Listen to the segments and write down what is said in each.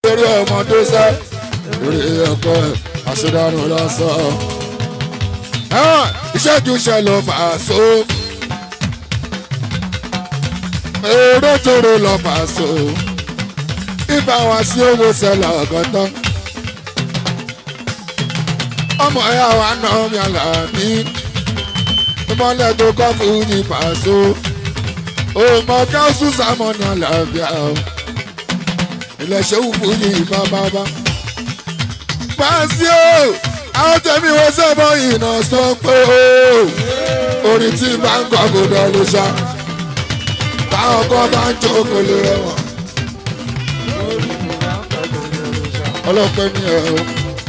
lórí ọmọdé sẹ́ lórí ẹ̀kọ́ ẹ̀ àṣedànù lọ́sọ̀. ìṣẹ́jú ṣe ló fà á so. èrò tóró lọ fà á so. ibà wá sí owó sẹ́lẹ̀ ọ̀gọ́tọ́. ọmọ ẹ̀ àwọn àna mi àlàbí. ìmọ̀lẹ̀ tó kọ́ fún ní pàṣọ. òmò káwùsù sàmọ́nì àlàáfíà o. ilẹ̀ ṣẹ́wù fún yìí bá bá bá pàṣẹ o àwọn tẹ̀mí wọn sẹ́bọ̀ ìnà sọ pé o orin tí bá ń kọ́ kò dẹ̀ lè ṣá táwọn kan bá ń jó kò lè rẹwọ̀n. ọlọ́pẹ́ ní ẹ̀ o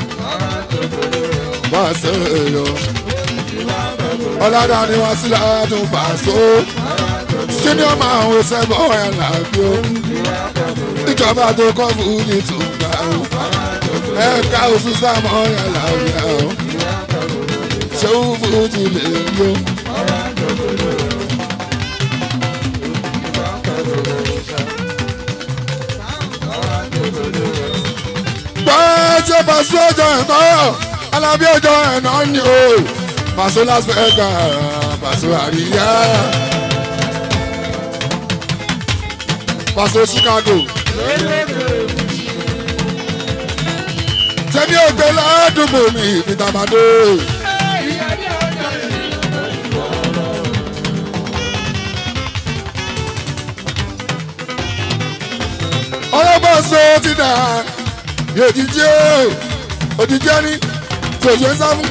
bá a ṣe é yọ. ọ̀làdà ni wọ́n sílẹ̀ àádùn pàṣẹ o senior máa ń wo sẹ́bọ̀ ẹ̀ làbí o ìjọba tó kọ́ fún ní tùgbà o ẹ̀ka oṣù sámọ́ yẹn làwùjọ o ṣéwù fújì lè yó. gbọ́dọ̀ pàṣẹ ọjọ́ ẹ̀kọ́ alábí ọjọ́ ẹ̀nà ni o pàṣẹ Las Vegas pàṣẹ àríyá pàṣẹ Chicago. tẹ́ni ògbé ládùúgbò mi ìfìtàmàdé. ọlọ́gbọ́n so ti dà òjijì òjijì ẹni tí òjò ń sáfún.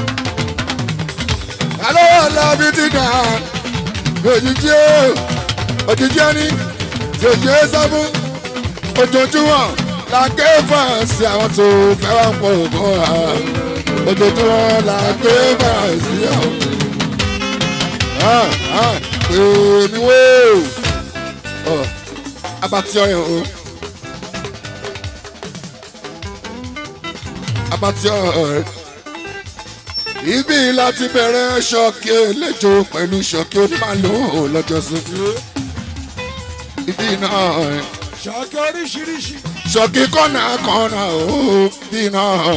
alówó ọlọ́bí ti dà òjijì òjijì ẹni tí òjò ń sáfún. ojoojúmọ́ la ké fàǹsì àwọn tó fẹ́ wá pọ̀ ògùn wa ojoojúmọ́ la ké fàǹsì àwọn. èmi wò ó abati ọyàn o abati ọyàn ibi láti bẹ̀rẹ̀ ṣọ́ọ̀kì eléjò pẹ̀lú ṣọ́ọ̀kì onímàlúù lọ́jọ́sí ibi náà ṣọ́ọ̀kì oríṣiríṣi. ṣọ́ọ̀kì kọ́nà kọ́nà ó bí náà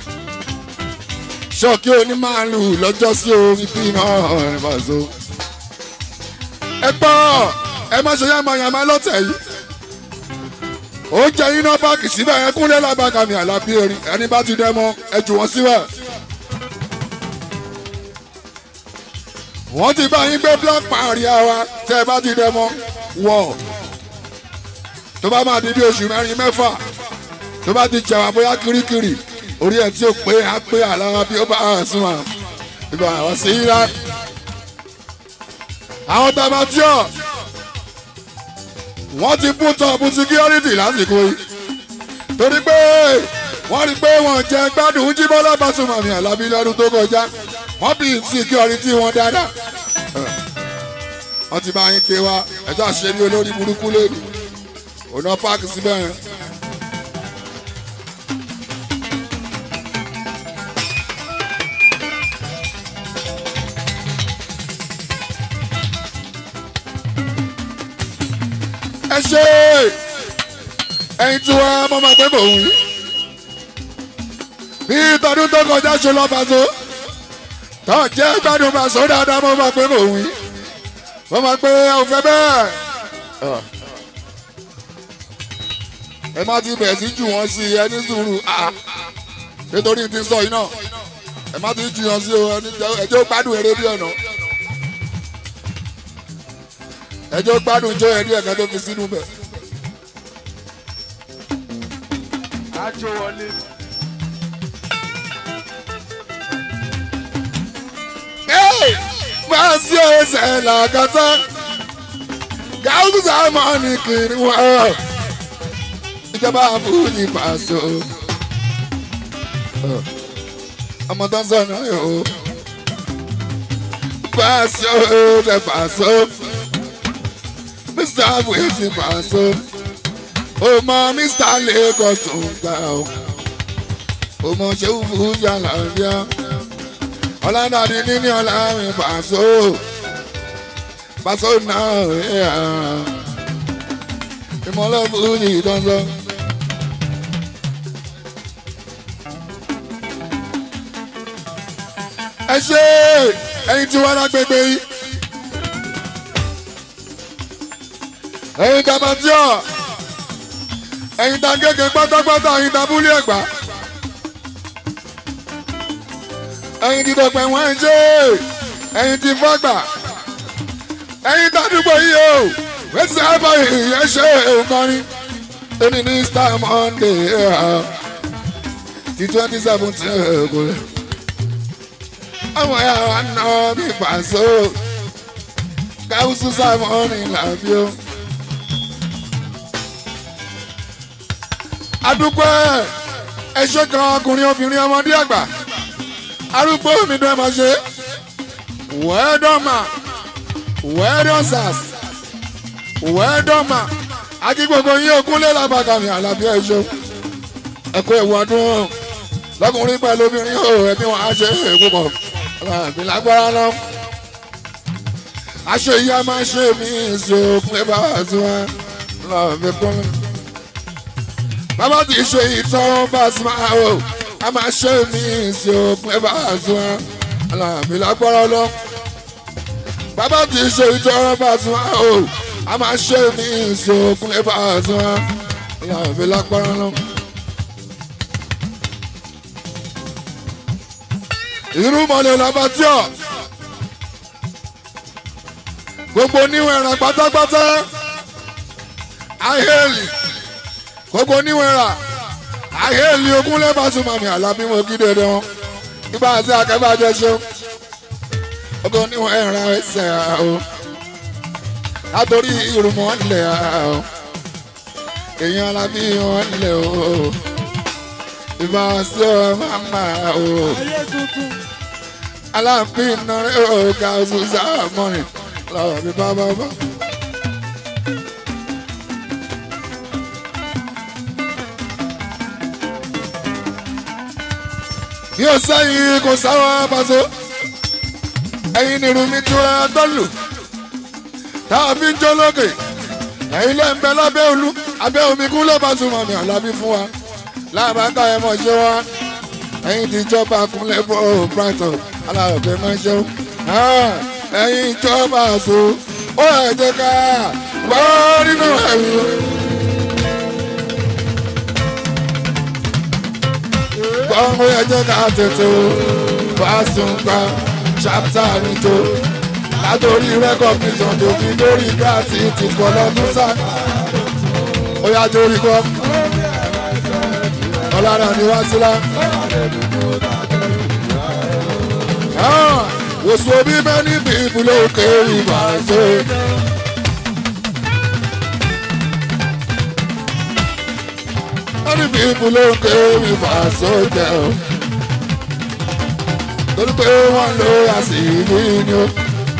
ṣọ́ọ̀kì onímàálù lọ́jọ́ sí omi bí náà bàzó. ẹ gbọ́ ẹ má ṣe yàmàyàmà lọ́tẹ̀ yìí ó jẹ́ iná páàkì síbẹ̀ ẹ kúnlẹ̀ lábàkà mi àlàbí erin ẹni bá ti dẹ́ mọ́ ẹ jù wọ́n síbẹ̀. wọ́n ti bá yín gbé black maria wa tẹ́ ẹ bá ti dẹ́ mọ́ wọ̀ tó bá máa di bí oṣù mẹ́rin mẹ́fà tó bá ti jẹun àbóyá kirikiri orí ẹ̀ tí ó pé á pé àlára bí ó bá hàn sún wa ìgbà àwọn sí í rà. àwọn tabatíọ̀ wọ́n ti bú tọ́ọ̀bù síkírọ́rìtì lásìkò yìí torí pé wọ́n rí pé wọ́n jẹ gbádùn jíbọ́lá bàtúmọ̀mí àlábí lọ́dún tó kọjá wọ́n bí síkírọ́rìtì wọn dáadáa wọ́n ti bá yín pé wá ẹjọ́ àṣírí olórí burúkú lónìí ọ̀nà páàkì síbẹ̀ yẹn. ẹ ṣe ẹyin tí wọn mọ máa pé mò ń wí. bí tọdún tó kọjá ṣe lọ bàṣọ tó jẹ́ gbádùn bàṣọ dáadáa mọ máa pé mò ń wí. wọ́n máa pé ẹ ò fẹ́ bẹ́ẹ̀ ẹ má ti bẹ̀ẹ̀ sí jù wọ́n sí ẹ ní sùúrù nítorí ti sọ yìí náà ẹ má ti jù wọ́n sí o ẹjọ́ gbádùn eré bí ọ̀nà ẹjọ́ gbádùn jó ẹrí ẹ̀ka tó fi sínú bẹ̀. àjò wọlé. máa sí ẹsẹ̀ làkàtà gáúsù sáà ní kiri wọ́n ìjọba àbúrò pàṣọ. ọmọ tó ń sọ náà yòó pàṣọ rẹ pàṣọ mr abuezi pàṣọ ọmọ mr lagos tó ń gbà ó ọmọ ṣéwù fújà làbíà ọ̀làdàdì níní ọ̀làrin pàṣọ pàṣọ náà ìmọ̀lẹ́ fújì dandan ẹ ṣe ẹyin tí wọn lágbègbè yìí ẹyin tabatíọ ẹyin ta gègé pátápátá ẹyin tabúlé ẹgbà ẹyin ti dọ̀pẹ̀ wọ́n ń ṣe ẹyin ti fọ́gbà ẹyin tàdúgbò yìí o wẹ́sẹ̀ àbá ìyẹn ṣe òǹkọrin ẹni ní star monday ti twenty seventeen kò lè àwọn ẹ̀yà wa ná bí pàṣẹ káwùsù sáfọ́nì làbí o. adúpẹ́ ẹṣẹ́ kan ọkùnrin obìnrin ọmọdé àgbà arúgbó mi dán ẹ máa ṣe wẹ́ẹ́dọ́mà wẹ́ẹ́dọ́sàs wẹ́ẹ́dọ́mà akí gbogbo yín òkúnlé làbàkàmì àlàbí ẹ̀ṣọ́ ẹ̀kọ́ ẹ̀wù ọdún lọ́kùnrin pẹ̀lú obìnrin ò ẹbí wọn á ṣe púpọ̀ àbí lágbára náà aṣọ yìí a máa ṣe mí ìṣòkun ẹ bá wà tí wọn lọ́ọ́ fi kún mi bàbá tí ṣe ìtàn bá sí máa wò a máa ṣe mí sí òpin ẹ bá sí wọn aláàbí lágbára lọ. bàbá tí ṣe ìtàn bá sí máa wò a máa ṣe mí sí òpin ẹ bá sí wọn aláàbí lágbára lọ. irú mọ̀lẹ́ làbàtíọ̀ gbogbo oníwọ̀n ẹ̀ràn pátápátá ahẹ́lì gbogbo oníwẹ̀ra àhẹ́ẹ̀lì ogún lẹ́bàásùn màmí àlàbí wọn kí dédé wọn nígbà tí akẹ́bàjẹ́ ṣe gbogbo oníwẹ̀ra ẹsẹ̀ o látòrí ìrùmọ̀ ńlẹ̀ o èèyàn alábí wọn ńlẹ̀ o ìbá sí ọ màmá o aláàfin nàrẹ́ o ká oṣù sáà mọ́rin lọ́wọ́ bí bá bá bá. bí ó sẹ́yìn kò sáwọn abaso ẹ̀yin nìrú mi tí wọ́n gbọ́ lù táwọn fi ń jó lókè ẹ̀yin lè ń bẹ lábẹ́ olú abẹ́ omi kún ló bá túmọ̀ mi àlábí fún wa láàbáńkà ẹ̀ mọ̀ ṣe wá ẹ̀yin ti jọba kúnlẹ̀ bọ́ brighton aláròkè máa ń ṣe ẹ̀yin ìjọba àṣọ ó ẹ̀ jẹ́ ká gbọ́ nínú ẹ̀rù. gbọ́ngbó ẹjẹ́ ká tètè o bá sùn gba ṣápítà níjó látòrí rẹ́kọ̀míṣọ̀n tó fi lórí gáàtì ti kọ́ lọ́dún sá ó yá jórí kọ́ ọ̀làdà ni wá sílá. wòsùn omi mẹ́ni bí ibùdó òkè ìbàṣẹ. many people ló ń ké mi fà sójà o torí pé wọ́n lo àṣìlí ni o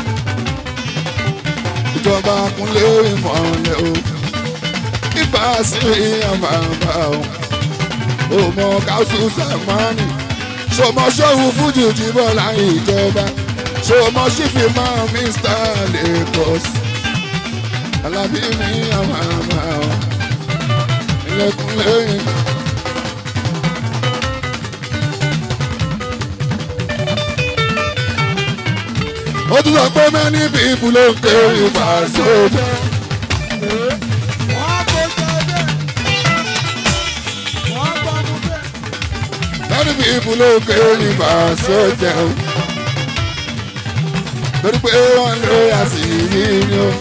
ìjọba kúnlé ìmọ̀lẹ̀ o nípa sí àmàmà o òmò káṣù sàmánì ṣòmọ ṣòwò fújì jìbọ̀ láyé ìjọba ṣòmọ ṣífì máa mr lagos alábí mi àmàmà o ilẹ̀kùn lẹ́yìn. ó tún sọ pé many people ló ń ké ìgbà sójà. many people ló ń ké ìgbà sójà. torí pé wọ́n ló yà sí yíyan o.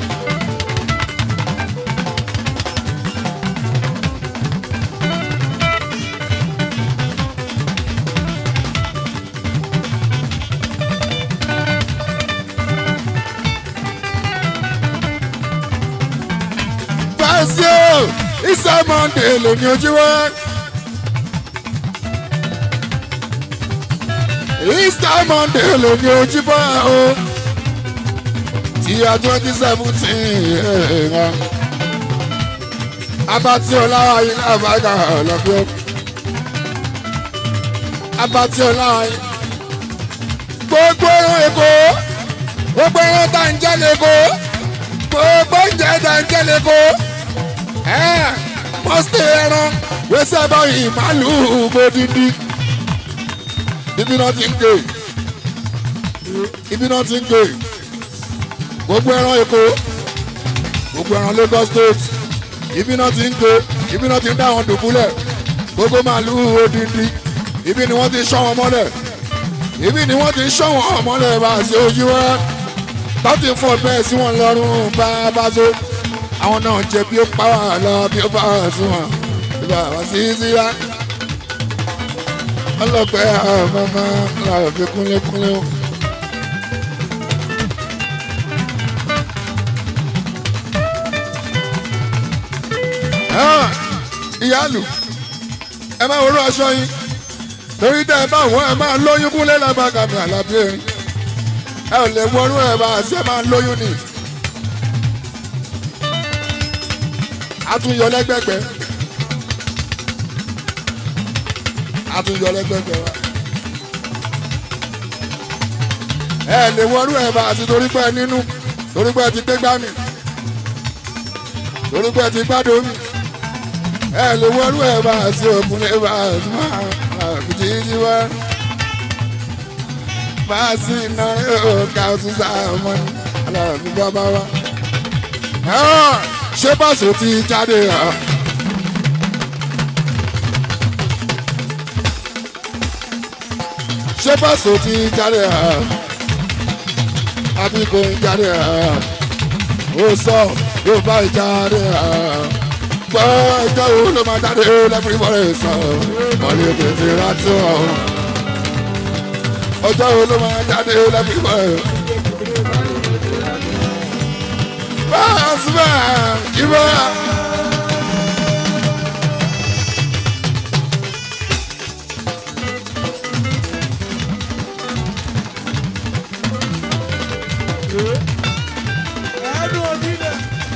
Fásio, ìsọ Monday lóní ojú wa. Easter Monday lóní ojú bá o. Tíya twenty seventeen. Abati Ọláwá yìí lábàgà ọ̀lọ́fẹ́. Abati Ọláwá yìí. Gbogbo ẹran Èkó. Gbogbo ẹran tá ń jẹ́ lẹ́kọ̀ọ́. Gbogbo oúnjẹ tá ń jẹ́ lẹ́kọ̀ọ́ pọ́sítì ẹran wẹ́sẹ̀ báyìí màálùú bòdìdí níbi náà ti ń gé ibi náà ti ń gbé gbogbo ẹran èkó gbogbo ẹran Lagos state ibi náà ti ń gbé ibi náà ti ń dá àwọn dùbúlẹ̀ gbogbo màálùú odindi ibi ni wọ́n ti ń ṣọ́ wọn mọ́lẹ̀ ibi ni wọ́n ti ń ṣọ́ wọn mọ́lẹ̀ bá a ṣe ojú wa tọ́tí fún ọbẹ̀ sí wọn lọ́rùn bá a bá so àwọn náà jẹ bí ó pa wà lọ bí ó bá wà sún wọn ìgbà wá sí síra ọlọ́pẹ́ àwọn ọmọ làwọn fi kúnlẹ́kúnlẹ́ o. ìyáàlú ẹ máa wọlé aṣọ yín torí tẹ ẹ bá wọn ẹ máa lóyún kúnlẹ̀ lágbàgà mi àlàbí erin ẹ ò lè wọnú ẹ bá àṣẹ ẹ máa lóyún ni. àtúnyọ lẹgbẹgbẹ àtúnyọ lẹgbẹgbẹ wa ẹ lè wọnú ẹ bá àti torí pé nínú torí pé ti gbégbá mi torí pé ti gbádùn mi ẹ lè wọnú ẹ bá àti òkun lè bá àti máa àkùjíjí wá máa sí iná ọ̀gá ọtún sáà mọ́ ní aláàbí bàbá wa ṣé bọ́ọ̀sì ti jáde hàn. ṣé bọ́ọ̀sì ti jáde hàn. àbí kò ń jáde hàn. ó sọ yóò bá ìjáde hàn. gbọ́ ẹjọ́ wo ló máa jáde lẹ́bùrí bọ́ọ̀rẹ́ sọ. mọ̀lẹ́ tètè rántí ọ̀hún. ọjọ́ wo ló máa jáde lẹ́bùrí bọ́ọ̀rẹ́ sọ. Basma Iba. ẹnu onílẹ̀.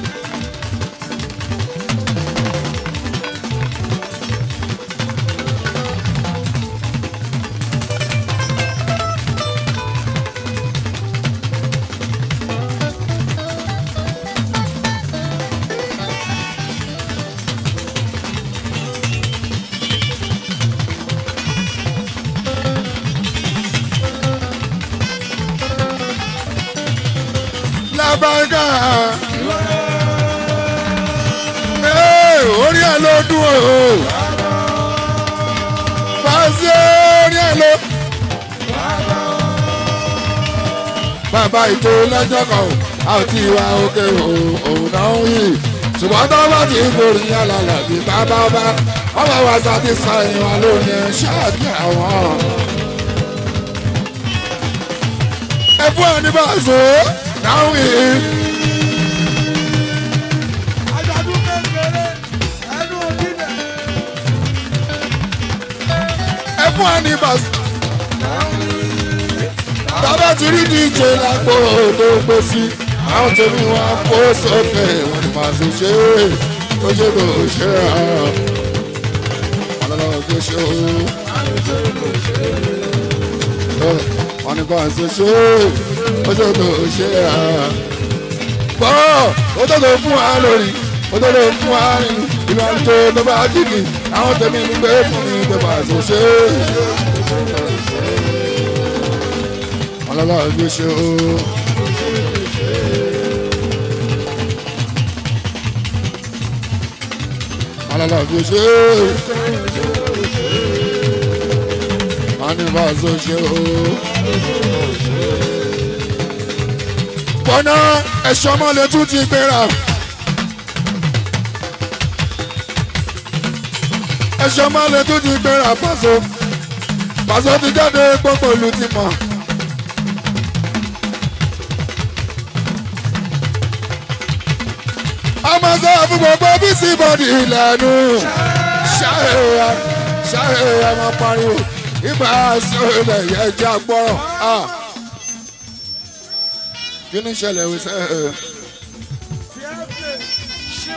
Lábàgà. Orí ẹ̀ ló dùn o. Fàṣẹ orí ẹ̀ ló. Bàbá ìjọ lọ́jọ́ kan a ò tí ì wá òkè òun náà ń yìí. Ṣùgbọ́n tó bá ti borí alàlà bí bàbá ọba, wọ́n bá wá satisfy wọn lónìí ṣáàbì àwọn. Ẹ fún ẹni bá a sọ náà ń yìí. àjọ̀dún kékeré ẹnu onílẹ̀. ẹ fún ẹni bá a sọ. Bàbá ti rí DJ lápò tó gbé sí. Àwọn tèmi wọn á kó sókè wọn ni màá sì ṣe é. Ó ṣe kò ṣe é hàn. Ọlọ́lọ́ kò ṣe ó. Wọ́n ní kàn ṣe ṣe é. Ó ṣe kò ṣe é hàn. Bọ́ ó tó tó fún wa lórí. Ó tó tó fún wa nínú. Ìlú àlùjọ tó bá jìgì. Àwọn tèmi ń gbé fún mi tó bá ṣe ṣe é. Ọlọ́lọ́ kò ṣe ó. Ọlọ́lọ́ kò ṣe é. Wọ́n ní bá a ṣe ṣe ó. Bọ́nà ẹ̀ṣọ́ mọ́lẹ̀ tún ti gbéra. Ẹ̀ṣọ́ mọ́lẹ̀ tún ti gbéra pàṣọ. Pàṣọ ti jáde gbogbo ìlú ti mọ̀. ọmọ sọ fún gbogbo bísí bọ́dì ìlànà ṣáà ṣáà ọmọ pariwo ibà sọ̀rọ̀ yẹn jẹ́ agbọ́rọ̀ kí ni ìṣẹ̀lẹ̀ wí sẹ́ ẹ̀ fiẹ́fẹ́ ṣíw.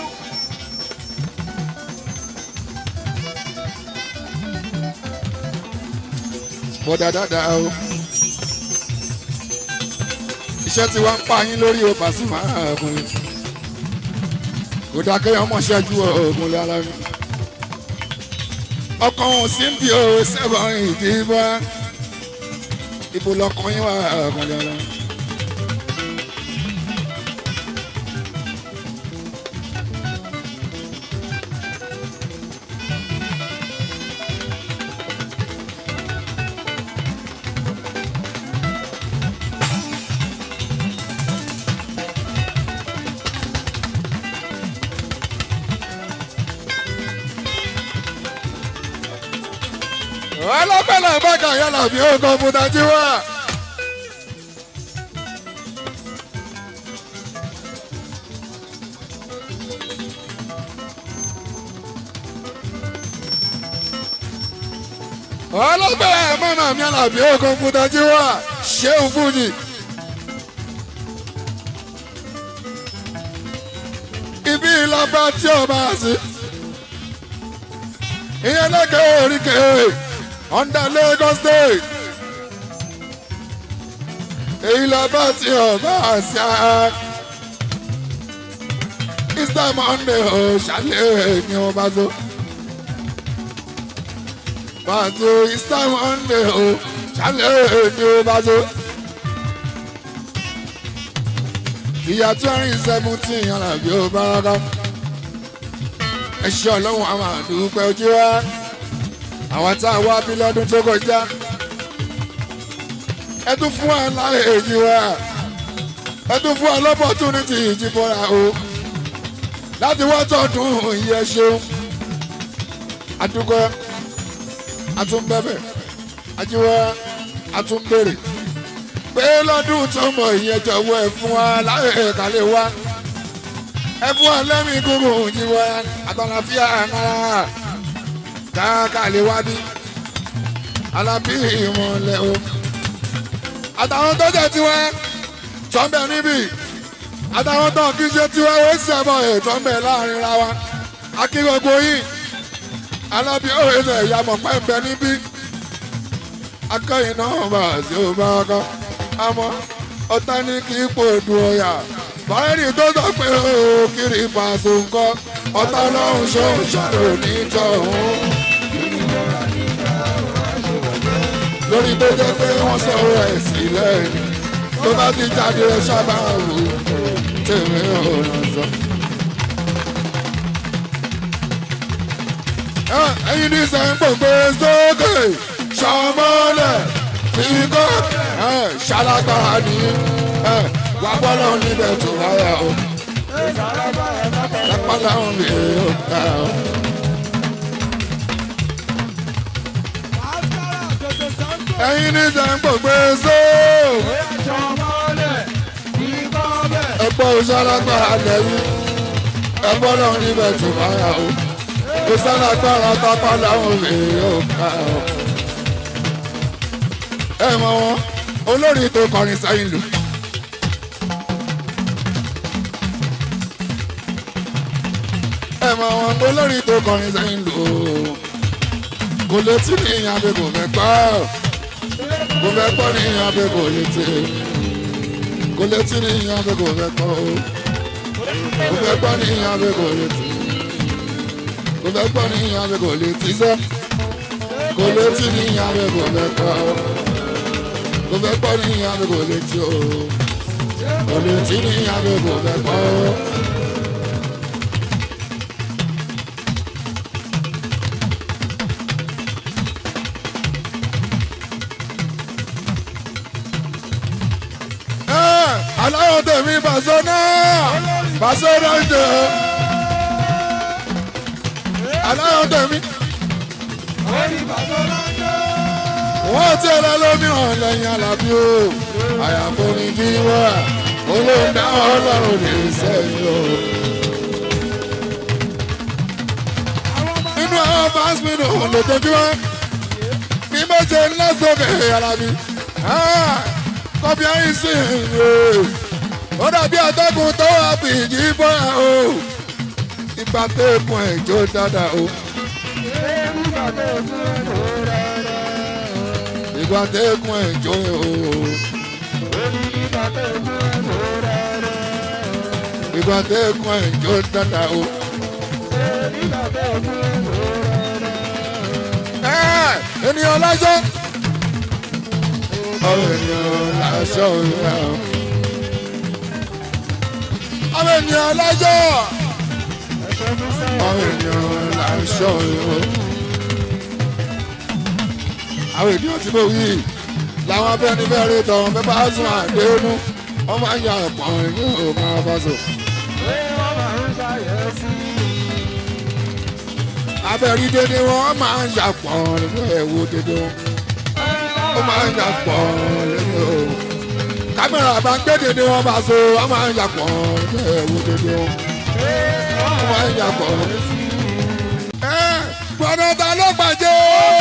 bọ́dà dáadáa o iṣẹ́ tí wọ́n ń pa yín lórí o Pasuma ọkùnrin kò dáa kéèyàn mọ̀ ṣẹ́jú oògùn lára mi ọkàn òun sì ń bí o sẹ́wọ̀n ìdìbò ibo lọkàn yín wà ọkùnrin ọlọ. ọlọ́pẹ́ náà bá kà yálà bí ó kọ́ fún tají wá. ọlọ́pẹ́ mọ́nà mi yálà bí ó kọ́ fún tají wá ṣéun fújì. ibi ìlàbà tí o bá sí ìyẹn lẹ́kẹ̀ẹ́ oríkèé under Lagos state èyí lọ bá ti ọba àṣà Easter Monday ò ṣàlẹ̀ ní wọn bá tó pàtó Easter Monday ò ṣàlẹ̀ ní wọn bá tó ìyá twenty seventeen alábí ó bá rárá ẹ ṣe ọlọ́run àwọn àdúgbò ojú wa àwọn tá a wá bí lọ́dún tó kọjá ẹ tún fún wa láyé èyí wa ẹ tún fún wa lọ́pọ̀túnítì ìjìbọra o láti wá tọdún ìyẹn ṣeun àdúgbò àtúnbẹ̀bẹ̀ àjíwá àtúnbèrè pé lọ́dún tó mọ̀ ìyẹn jọ̀wọ́ ẹ fún wa láyé ìkàlẹ̀ wa ẹ fún wa lẹ́mìí gúngùn ìjìbọ àtàlàfíà náà káàkiri wá bí alábí ìmọ̀lẹ̀ o. àtàwọn tó jẹ́ tiwẹ́ tọ́ḿbẹ̀ níbí àtàwọn tó kí ṣe tiwẹ́ ó sì ẹ̀bọ̀ ẹ̀ tọ́ḿbẹ̀ láàrin ra wa. akígbogbo yìí alábí òwe ṣe ìyàmọ̀ pẹ́ẹ́pẹ́ níbí. akẹ́yìn náà bá a ṣe ó bá a kọ́ àmọ́ ọ̀tá ní kí ipò dùn ọ̀yà báyìí tó sọ pé ó kiri pàṣẹ nǹkan ọ̀tá lọ́hùn ṣóun ṣàrò nítọ̀hún. lórí tó jẹ́ pé wọ́n sọ̀rọ̀ ẹ̀ sílẹ̀ tó bá ti jáde ẹ sábà wò tèmi ò ràn sọ. ẹyin ní sẹ́ńpọ̀ gbé sókè ṣọmọlẹ̀ fíkọ́ ṣalágbára ní wà bọ́lọ̀ níbẹ̀ tó wáyà o. lápálá òun lè yọ̀ ká o. ẹyin ní sẹ́ńpọ̀ gbé sókè ẹ̀pọ̀ ṣalágbára lẹ́yìn ẹ̀pọ̀ náà níbẹ̀ tó wáyà o kò sálágbára tápá láwọn èèyàn ká ọ. ẹ mọ wọn olórin tó kọrin sẹ́yìn lò. ẹ mọ wọn olórin tó kọrin sẹ́yìn lò. kò létí ní ìyàbẹ̀ kò fẹ́ gbọ́ kò fẹ́ gbọ́ ní ìyàbẹ̀ kò létí kò létí ní ìyàbẹ̀ kò fẹ́ gbọ́ kò fẹ́ gbọ́ ní ìyàbẹ̀ kò létí kò fẹ́ gbọ́ ní ìyàbẹ̀ kò létí sẹ́ kò létí ní ìyàbẹ̀ kò fẹ́ gbọ́ kò fẹ́ gbọ́ ní ìyàbẹ̀ kò létí o kò létí ní ìyàbẹ̀ kò fẹ́ gbọ́. aláwọ̀ tẹ̀mí bàṣọ náà bàṣọ náà ń jẹ aláwọ̀ tẹ̀mí. wọ́n ti ẹ̀rọ lómìíràn lẹ́yìn alábí o àyàfó ni bí wà olóńdá ọlọ́run lè sẹ́yìn o. nínú àwọn fásitì òun lójoojúmọ́ ní méje ńlá sókè alábí kọ́bí ayé sí ìlú ó dàbí atẹ́gùn tó wà fìjì bọ́ra o ìgbà tẹ́kùn ẹ̀jọ́ dáadáa o. ìgbà tẹ́kùn ẹ̀jọ́ o. ìgbà tẹ́kùn ẹ̀jọ́ dáadáa o. ènìyàn lọ́jọ́ àwọn ènìyàn láṣọ ìyá o. àwọn ènìyàn lájọ́ àwọn ènìyàn láṣọ ìyá o. àwọn ènìyàn tí mo wí làwọn abẹ́ni bẹ́ẹ̀ rí tọ́ bẹ́ẹ̀ bá sún àdéhùn wọ́n máa ń ya ọ̀pọ̀ ní òun abáṣọ. abẹ́rí dédé wọn máa ń ya pọ̀ nínú ẹ̀wò dédé wọn ó máa ń ya pọ̀ nínú ẹ̀wò kámẹ́rà bá ń gbé dédé wọn bá so wọ́n máa ń ya pọ̀ nínú ẹ̀wò dédé wọn ó máa ń ya pọ̀. ẹ gbọ́dọ̀ ta ló gbàjẹ́.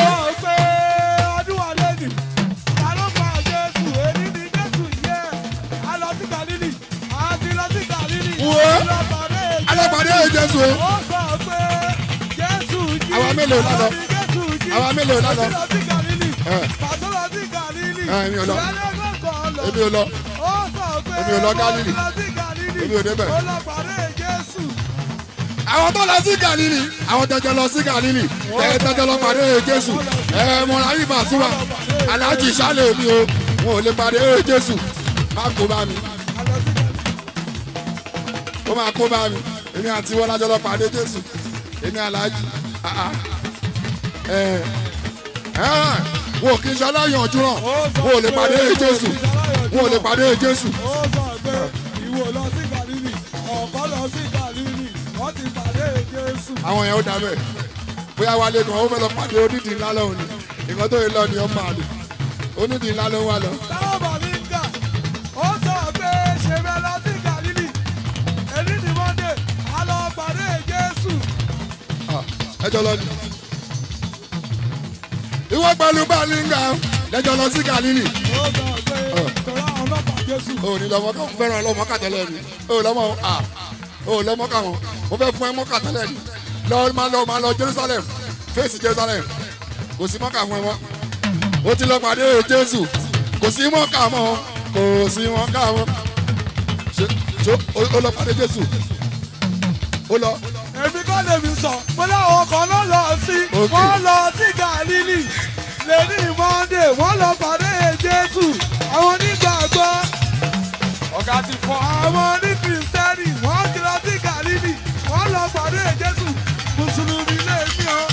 alápàdé jésù o. àwa mélòó lánàá àwa mélòó lánàá. èmi ò lọ èmi ò lọ èmi ò lọ gálílì èmi ò débẹ̀. àwọn tó lọ sí gàlílì àwọn tẹjọ lọ sí gàlílì ẹ tẹjọ lọ pàdé jésù ẹ mọ̀ra yìí bàṣúwà aláàjì sálẹ̀ mi o wọn ò lè pàdé jésù má kó bá mi ó máa kó bá mi èmi àti wọn lájọ lọ pàdé jésù èmi aláàjì wọn ò kí n ṣe aláyànjú náà wọn ò lè pàdé jésù wọn ò lè pàdé jésù. ó sọ pé ìwọ lọ sí gàlílì ọ̀pọ̀ lọ sí gàlílì wọ́n ti pàdé jésù. àwọn yẹn ó dá bẹ́ẹ̀ bóyá wálé kan ó fẹ́ lọ pàdé onídìí ńlá lọ́hùn ni nǹkan tó yẹ lọ ni ọmọ àlè onídìí ńlá ló wà lọ. táwọn bàbí ń kà ó sọ pé ṣe bẹ́ẹ̀ lọ sí gàlílì èyí ni mọ́ndé a lọ pàdé jésù. ẹjọ lọ ni. ìwọ pẹ̀lú balinga lẹ́jọ́ lọ sí galili. ó sọ pé tọ́lá àwọn ọlọ́pàá jésù. o ní lọmọ kan fẹ́ràn lọmọ kàtẹ́lẹ̀ ni o lọmọ a o lọmọ kà wọn mo fẹ́ fún ẹ mọ́ kàtẹ́lẹ̀ ni lọ máa lọ máa lọ jerusalem fèsì jerusalem kò sí mọ́kà fún ẹ mọ́ o ti lọ pàdé jésù kò sí mọ́kà mọ́ kò sí mọ́kà mọ́ ṣe ṣe o lọ pàdé jésù o lọ èmi kọ́ lèmi sọ mo láwọn kan ló lọ sí Ok. wọ́n lọ sí gàlílì lẹ́ni mọ́ndé wọ́n lọ pàdé jésù àwọn onígbàgbọ́ ọ̀gá ti fọ́ àwọn oníkìrìsìtẹ́nì wọ́n ti lọ sí gàlílì wọ́n lọ pàdé jésù mùsùlùmí lèmi o.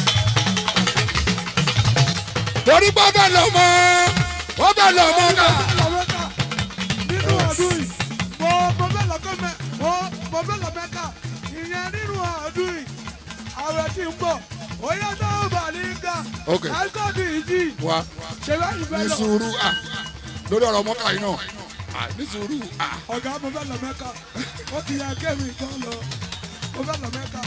torí pé ọbẹ̀ lọ mọ́ ọbẹ̀ lọ mọ́ ká. lọ́mẹ́ka nínú ọdún yìí mo mo fẹ́ lọ kọ́ mẹ́ mo mo fẹ́ lọ mẹ́ka ìyẹn nínú ọdún yìí ààrẹ ti ń bọ̀ oyè náà bà ní ká Ok. ẹ̀kọ́dù ìjì wa ṣe bá ìfẹ́ ní lọ sùúrù à lórí ọ̀rọ̀ mọ́kà yìí náà à ní sùúrù à. ọ̀gá mo fẹ́ lọ mẹ́ka ó ti yẹ kémi kan lọ mo fẹ́ lọ mẹ́ka.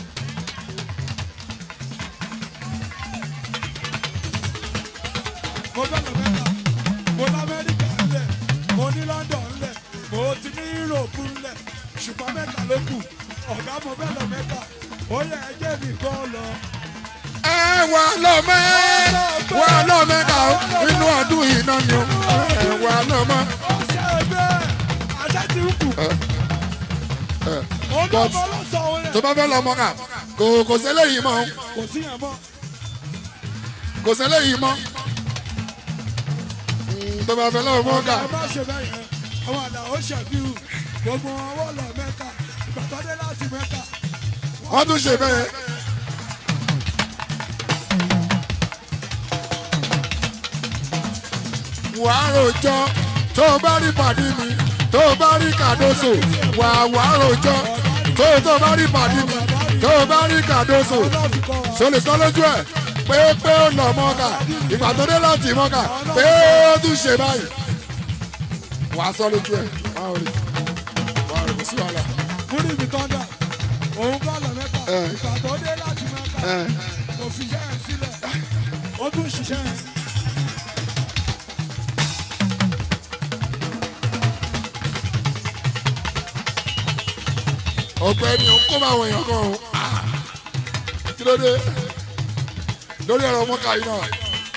mo fẹ́ lọ mẹ́ka mo ní amẹ́ríkà ńlẹ̀ mo ní london ńlẹ̀ mo ti ní europe ńlẹ̀ ṣùgbọ́n mẹ́ka ló kù ọ̀gá mo fẹ́ lọ mẹ́ka ó yẹ ẹjẹ́ mi kan lọ. ẹ wà lọ́mọ wà lọ́mọ ká o nínú ọdún yìí náà ni o ẹ wà lọ́mọ. ó ṣe bẹ́ẹ̀ àṣẹ ti ń kù. ẹ ó ní but ọmọ ọlọ́sàn-án yẹn tó bá fẹ́ lọ́mọ ká kò kò sẹ́lẹ̀ yìí mọ́ kò sí yẹn mọ́. kò sẹ́lẹ̀ yìí mọ́ Mm, tó bá fẹ́ lọ́mọ ká ẹ má ṣe bẹ́ẹ̀ yẹn àwọn àdàó ṣàfihàn gbogbo ọwọ́ lọ mẹ́ka ìgbà tó dé láti mẹ́ka. wọ́n tún ṣe bẹ́ẹ̀. wàá rojọ́ tó o bá rí pàdé mi tó o bá rí kàdóso wà wàá rojọ́ tó o tó o bá rí pàdé mi tó o bá rí kàdóso ọlọ́ọ̀fù kọ́ wa. so lè sọ lójú ẹ pé pé ó lọ mọ́kà ìgbà tó dé láti mọ́kà pé ó tún ṣe báyìí wàá sọ lójú ẹ wàá rí wàá rí kò sí wàhálà. múrí mi tán dà òun kọ́ lọ mẹ́ka Ẹ. ìgbà tó dé láti mẹ́ka ẹ kò fi iṣẹ́ yẹn sílẹ̀ ó tún ṣiṣẹ́ yẹn. ọ̀gbẹ́ni ò ń kó báwọn èèyàn kan o Ah! kí ló dé lórí ọ̀rọ̀ mọ́kà yìí náà.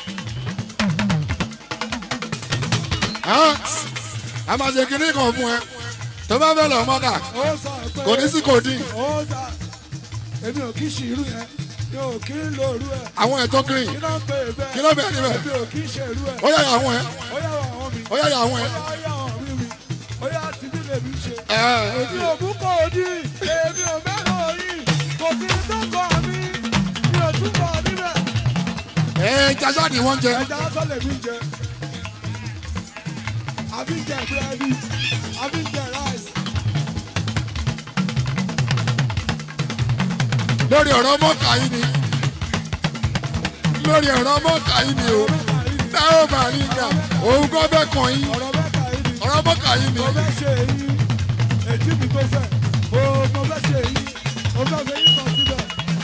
Ah! a máa ṣe kinní kan fún ẹ tó bá fẹ́ lọ mọ́kà ó sọ pé kò ní sí kò dín ó sà èmi ò kí ṣe irú yẹn mi ò kí ń lo irú ẹ̀ àwọn ẹ̀ tó green kí ló ń pè é bẹ́ẹ̀ kí ló bẹ̀rẹ̀ níbẹ̀ èmi ò kí ṣe irú ẹ̀ ó yà àwọn ẹ̀ ó yà wọ àwọn mọ́ mi. ó yá yà àwọn ẹ̀. Ó yá àwọn mi mi. Ó yá tìbí lèmi ṣe. ẹ̀ Èmi ò mú kò dí, èmi ò mẹ́rọ̀ yìí, kò sí dọ́kọ̀ mi, mi ò túbọ̀ níbẹ̀. ẹ̀ jàjà ni wọ́n jẹ. Ẹja lásán lèmi jẹ. Àbí jẹ búrẹ́dì, àbí jẹ ráìsì. lórí ọ̀rọ̀ mọ́kà yìí ni lórí ọ̀rọ̀ mọ́kà yìí ni o táwọn bá rí ìgbà òun kọ́ bẹ́ẹ̀ kàn yín Ọ̀rọ̀ mẹ́ta yìí ni. ọ̀rọ̀ mọ́kà yìí ni Mo fẹ́ ṣe èyí, èjì mi tó fẹ́. O mo fẹ́ ṣe èyí, mo fẹ́ ṣe yí kan síbẹ̀.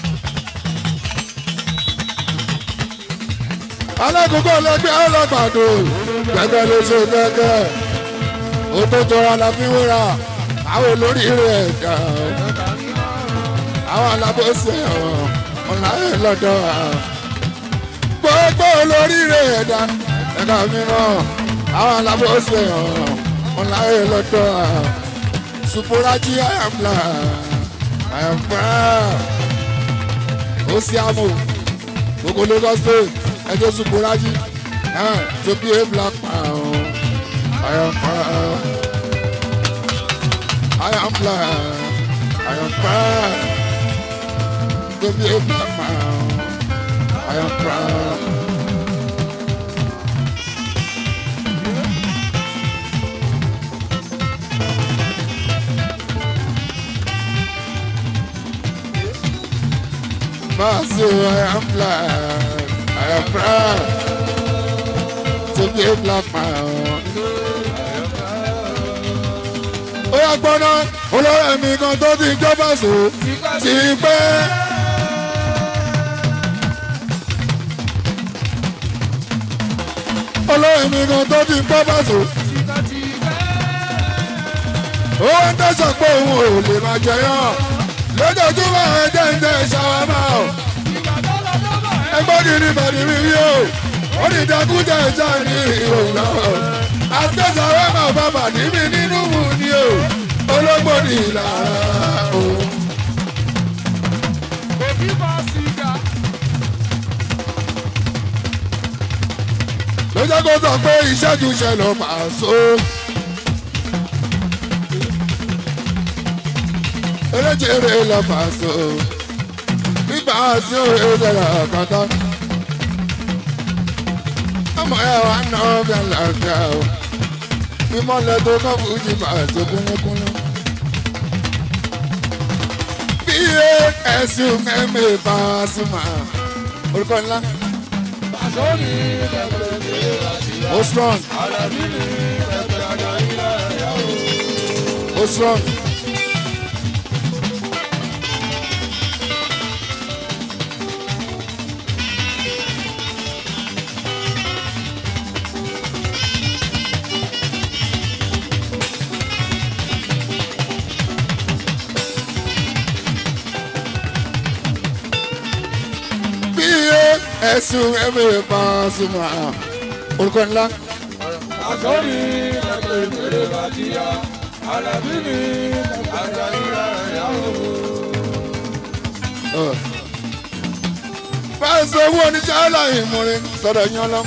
alákòókò ọlọ́gbẹ́ ọlọ́gbàdo gẹ́gẹ́ ló ṣe gẹ́gẹ́ ó tó jọra la fi wúra àwọn olórí rẹ̀ dà àwọn alábòsí ẹ̀wọ̀n ọ̀la ẹ̀ lọ́dọ̀ gbogbo olórí rẹ̀ dà ẹ̀ka mìíràn àwọn alábòsí ẹ̀wọ̀n ọ̀la ẹ̀ lọ́dọ̀ supuraji I am black I am proud ó sì àmọ́ gbogbo Lagos state ẹjọ́ supuraji to be a black man I am proud I am black I am proud to be a black man I am proud. Masu, I am black. I am proud to be a black man. Ó yà gbọ́ná olórí mi kan tó ti jọba sùn ti pẹ́. Olórí mi kan tó ti jọba sùn. Ó wá ń tẹ̀sán pé òun ò lè máa jẹyàn. Lójoojúmọ́ ẹ jẹ́ ń tẹ̀ ṣàwámà o ẹgbọ́n ní ní bàdí mi rí o ó ní ìdákújà ìjà ní ìròyìn náà àtẹ̀sán rẹ̀ máa bá bàdí mi nínú mu ni o ológbò ní ìlara o. Òbí bá sìgá. ló jẹ́ kó sọ pé ìṣẹ́jú ṣe ló máa so. eréjèrè lọ máa so nígbà tí ó rè dára kàtà. ọmọ ẹ wà ná ọbẹ̀ làǹkà o ìmọ̀lẹ̀ tó kọ́ fújì máa tó kúnlẹ́kúnlẹ́. bí ẹ̀sùn mẹ́mẹ́ bá a sùn máa orúkọ ńlá. Àṣọ́ni lẹ́gbẹ̀ẹ́ àti ó strong àlàbí ni lẹ́gbẹ̀ẹ́ àdáyé láyà o. ó strong. bí ẹ̀sùn mẹ́mẹ́ bá a sùn máa orúkọ ńlá. Àṣọ́ni lẹ́gbẹ̀ẹ́ àti àlàbí ni lẹ́gbẹ̀ẹ́ àdáyé láyà o. báyìí sọ owó oníṣẹ́ aláì múrin sọ̀rọ̀ yan lọ.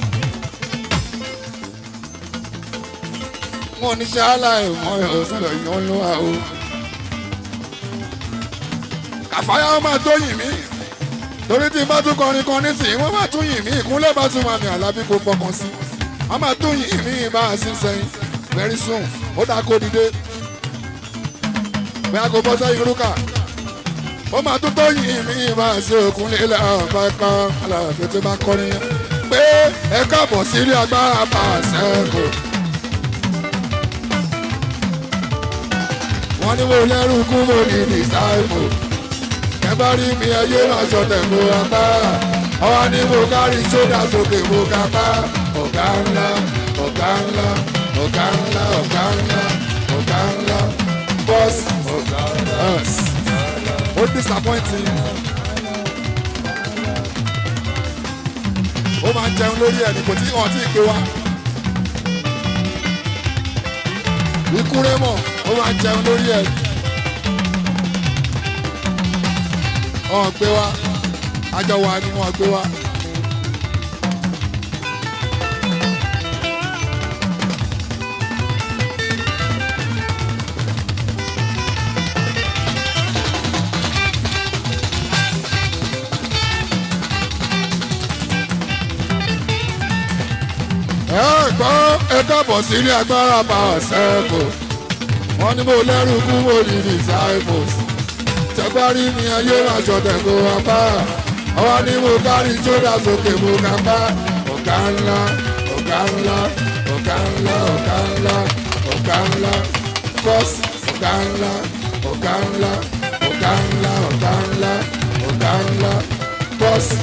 wọn oníṣẹ́ aláì múrin sọ̀rọ̀ yan lọ wa o. kàfáyà wọn máa tó yìn mí torí tí n bá tún kọrin kan nísìnyí wọn máa tún yìn mí ìkúnlẹ̀ bá tún máa mi àlábí kó fọkàn sí wọn máa tún yìn mí bá a sí sẹ́yìn very soon ó dáa kó dìde bóyá kó bọ́ sẹ́yìn rúkà ó máa tún tó yìn mí máa ṣe òkun lílẹ̀ ọ̀pá kan aláàfin tó bá kọrin yẹn pé ẹ káàbọ̀ sílé agbára pàṣẹkù. wọ́n ní mo lẹ́rù kú mo ní dìsáìmù ẹ bá rí mi ẹyẹ máa ṣọ̀tẹ̀ mo apá ọwọ́ ni mo kárí sódà sókè mo kápá ọ̀gá ńlá ọ̀gá ńlá ọ̀gá ńlá ọ̀gá ńlá ọ̀gá ńlá bọ́ọ̀sì ọ̀gá ńlá ó disappointing. ó máa ń jẹun lórí ẹni kò tí wọn tí ì gbé wá. ikú rémọ̀ ó máa ń jẹun lórí ẹni. wọn gbé wá àjọ wa ni wọn gbé wá. ẹ gbọ́ ẹ kábọ̀ sí ilé agbára power circle wọ́n ní mo lẹ́rù kú mo ní disciples tẹ́gbárí ni ayé aṣọ tẹ̀kọ́ apá ọwọ́ ni mo kárí jódà sókè mo kà bá ọ̀gá ńlá ọ̀gá ńlá ọ̀gá ńlá ọ̀gá ńlá ọ̀gá ńlá bọ́sì ọ̀gá ńlá ọ̀gá ńlá ọ̀gá ńlá ọ̀gá ńlá ọ̀gá ńlá bọ́sì.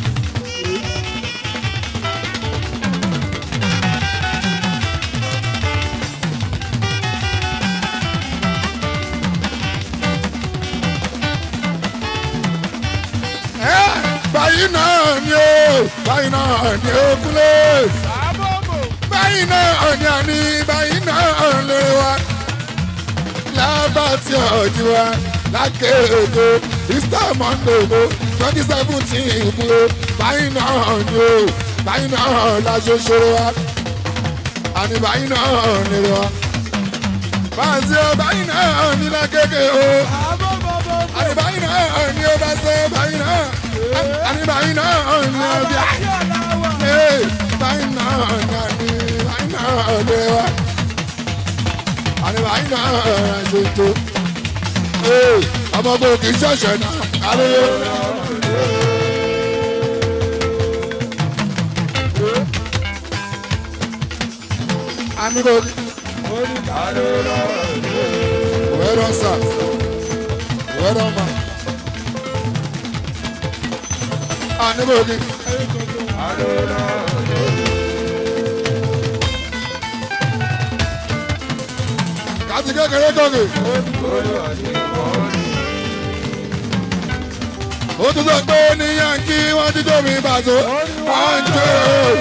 báyìí náà ni ó báyìí náà ni ó kúlẹ̀ báyìí náà ni àní báyìí náà lè wá lábàtí ọ̀jì wa lákèédo easter monday o twenty seventeen ìkúlẹ̀ báyìí náà ni ó báyìí náà la ṣoṣoro wa àní báyìí náà lè wá báyìí báyìí náà ní lákèké o àní báyìí náà ni ó bá ṣe báyìí náà àní báyìí náà ni ó bí a báyìí náà ni báyìí náà lè wá àní báyìí náà ṣoṣo ọmọ bò kì í ṣẹ̀ṣẹ̀ náà kálẹ̀. Amigo, well done, sir. Well done, man. Amigo, kàti kékeré gòkè. ó tún sọ pé ní yankí wọ́n ti tóbi bàtó wọ́n ń jó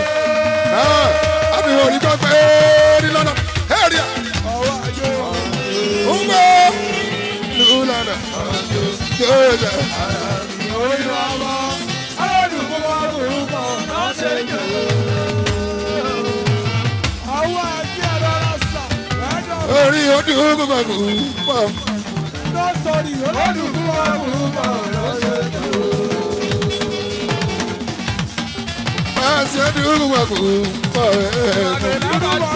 àbí wọ́n ní gbọ́ pé ní lọ́nà èrìà ń gbọ́ ní lọ́nà jòjò. orí ojú gbogbo pọ̀. Pàṣẹ ojú gbogbo pọ̀.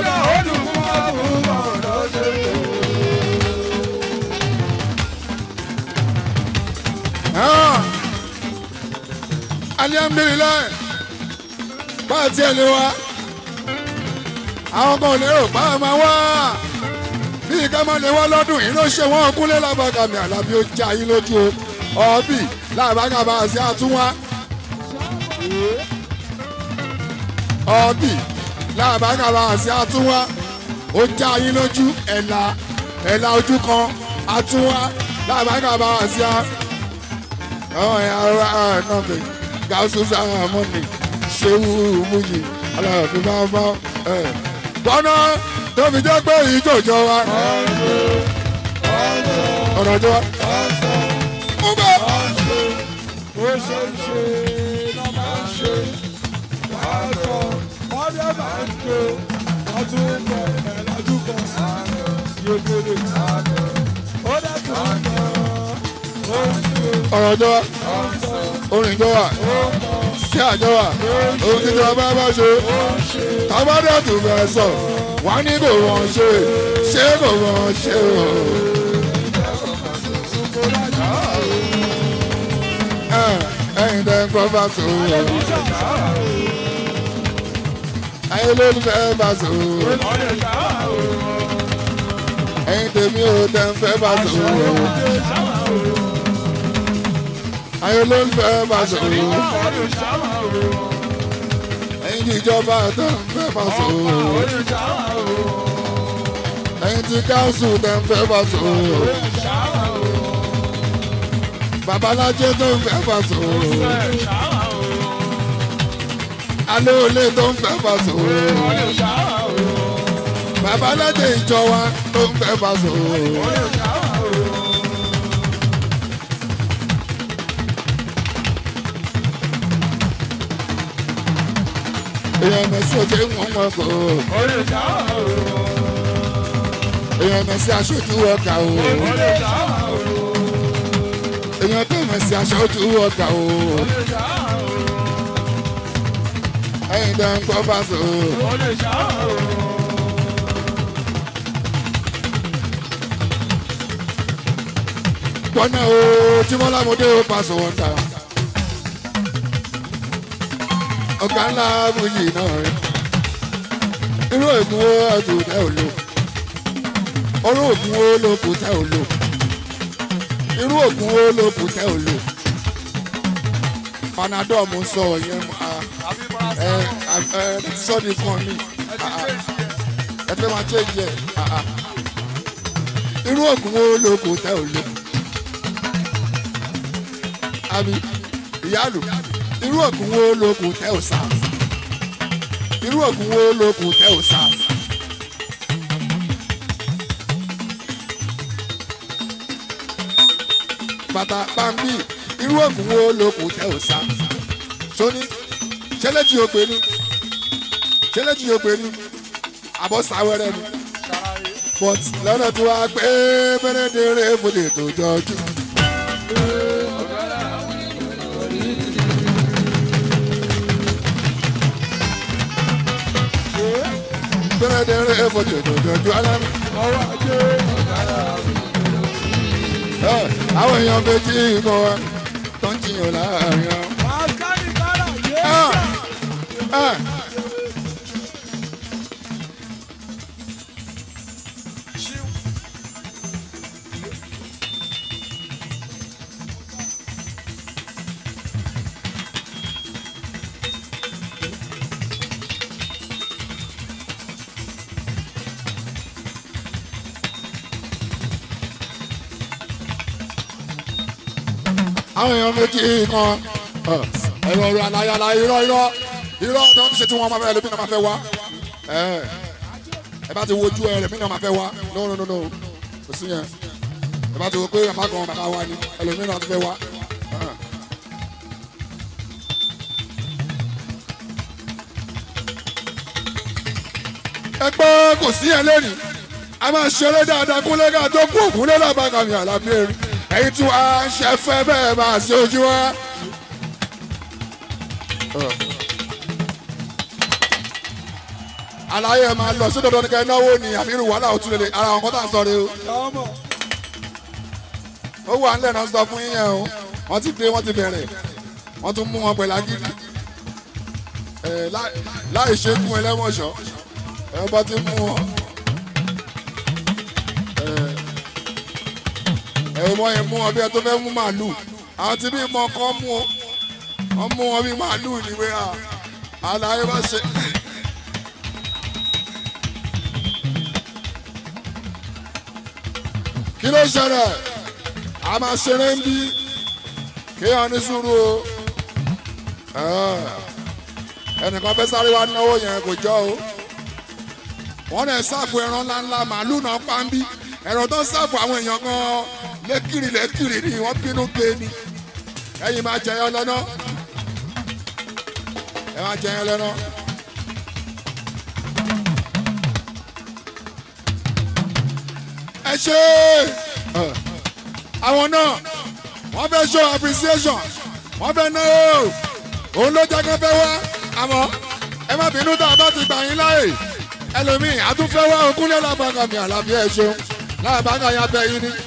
alihamdulilayi bá a tiẹ̀ lé wa àwọn kan ò lérò bá a máa wá bí ká máa lè wá lọ́dún yìí ló ṣe wọ́n kúnlé lábàgàmì àlàbí ó já yín lójú o ọ̀bì lábàgàmà àti àtúnwá ọ̀bì lábàgàmà àti àtúnwá ó já yín lójú ẹ̀là ẹ̀là ojú kan àtúnwá lábàgàmà àti à ọ̀hún ẹ̀ ara ẹ̀ náà bẹ̀ gáúsù sáà mọ́nì ṣéwú múyì aláàfin máa bá ẹ̀ bọ́nà tó fi jẹ́ pé ìjòjò wa ọ̀nà jọ wa. Mú bẹ́ẹ̀. ó ṣe ń ṣe náà máa ń ṣe wàá sọ wọ́n dẹ̀ máa ń jó wọ́n tún ń bọ̀ ẹ̀lájú kan yókèrè ó dẹ̀ tún ń bọ̀ ó ń jó ọ̀rọ̀ jọ wa orin jọ wa sí àjọ wa ohun tí ìjọba bá ṣe tábàdà tó fẹ́ sọ wá ní kò wọ́n ṣe ṣé kò wọ́n ṣe o. Ẹ, ẹ̀yin tẹ́ ń kọ́ bá sọ o ayé lólùfẹ́ bá sọ o ẹ̀yin tèmi ò tẹ́ ń fẹ́ bá sọ o ayé lólùfẹ́ bá sọ o ẹ̀yin tí ìjọba tẹ́ ń fẹ́ bá sọ o ẹ̀yin tí káńsù tẹ́ ń fẹ́ bá sọ o babalájẹ tó ń fẹ́ bá sọ o alẹ́ olè tó ń fẹ́ bá sọ o babalájẹ ìjọ wa tó ń fẹ́ bá sọ o. èèyàn mẹ́sì òjò ń wọ́n wọn kò èèyàn mẹ́sì aṣojú ọkà o èèyàn tó mẹ́sì aṣojú ọkà o ẹ̀yin tẹ́ ń gbọ́ pàṣẹ o. ó lè ṣàrò. gbọ́nà o jímọ́lámọdé o pàṣẹ wọn ta. ọ̀gá ńlá bùjì náà rẹ̀. irú ògùn wo ẹ̀dùn tẹ́ ò lò. orú ògùn wo ló kù tẹ́ ò lò. irú ògùn wo ló kù tẹ́ ò lò. panadol mo sọ yẹn ah, àbí ẹ parasite. ẹ ẹ ti sọ di fún ọ ní. ẹ ti ah, ṣe ah, ìṣe. ẹ fẹ́ máa ṣe jẹ ah, ah. irú ògùn wo ló kù tẹ́ ò lò. àbí ìyáàlú irú ògùn wo ló kù tẹ́ ò sá. irú ògùn wo ló kù tẹ́ ò sá. bàtà pàmbí irú ògùn wo ló kù tẹ́ ò sá. sóní ṣẹlẹ́jì òpè ni ṣẹlẹ́jì òpè ni àbọ̀ sáwẹ́rẹ́ ni ṣàlàyé. but lọ́nà tí wàá pé mẹ́rẹ́dẹ́rẹ́ fòdè tó jọjú. mẹ́rẹ́dẹ́rẹ́ fòdè tó jọjú alámi. ọwọ́ ajé. Ẹ, àwọn èèyàn méjì mọ wa tó ń jiyàn láàrin wọn. Àṣàlì kára yé. Ah. Ẹ, àwọn èèyàn méjì kan ẹ, ẹ̀rọ ọ̀rọ̀ alayala irọ́ irọ́ irọ́ tí wọ́n ti ṣe tí wọ́n máa fẹ́ ẹlòmínà máa fẹ́ wá. Ẹ, ẹ bá ti wojú ẹ ẹlòmínà máa fẹ́ wá no no no no kò sí yẹn ẹ bá ti wo pé àmà kan bàbá wa ni ẹlòmínà ti fẹ́ wá. Ẹ. ẹ pé kò sí yẹn lónìí a máa ṣeré dáadáa kúnlẹ̀ ká tó kú òkúnlẹ̀ làbàkàmì àlàbí erin ẹ̀yin tí wàá ń ṣe fẹ́ bẹ́ẹ̀ máa ṣe ojú wa. àlàyé ẹ máa lọ sí dandan ní kẹ́ ẹ náwó ni àbí irú wàhálà òtún lélẹ̀ ara àwọn kan tá à ń sọ rè o ọmọ. ó wà ńlẹ̀ náà sọ fún yín yẹn o wọ́n ti dé wọ́n ti bẹ̀rẹ̀ wọ́n tún mú wọn pẹ̀lú agídí ẹ̀ láì- láì ṣẹ́gun ẹlẹ́mọ̀ṣọ́ ẹ̀ bá ti mú wọn. ẹ̀ ẹ̀ wọ́n yẹn mú wọn bí ẹ tó fẹ́ mú màálù àwọn tí bí mọ kọ́ mú o wọ́n mú wọn bí màálù níwé à àlàyé bá ṣe. kí ló ṣẹlẹ̀ a máa ṣeré ń bí kéèyàn ní sùúrù o Ẹ̀, ẹnìkan fẹ́ sáré wá náwó yẹn kò jọ o wọ́n lè sáàfù ẹran ńláńlá màálù náà pa ń bí ẹ̀rọ tó ń sáàfù àwọn èèyàn kan lẹ́kìrì lẹ́kìrì ni wọ́n bínú gbé ni ẹ̀yin máa jẹyọ lọ́nà ẹ máa jẹyọ lọ́nà. ẹ ṣe ẹ, àwọn náà wọ́n fẹ́ show appreciation wọ́n fẹ́ náwó òun ló jẹ́ kó fẹ́ wá àmọ́ ẹ má bínú tá a bá ti gbà yín láàyè ẹlòmíì àtúnfẹ́ wá ogúnlẹ̀ làbàgà mi àlàbí ẹ̀ ṣeun làbàgà ya bẹ yín ni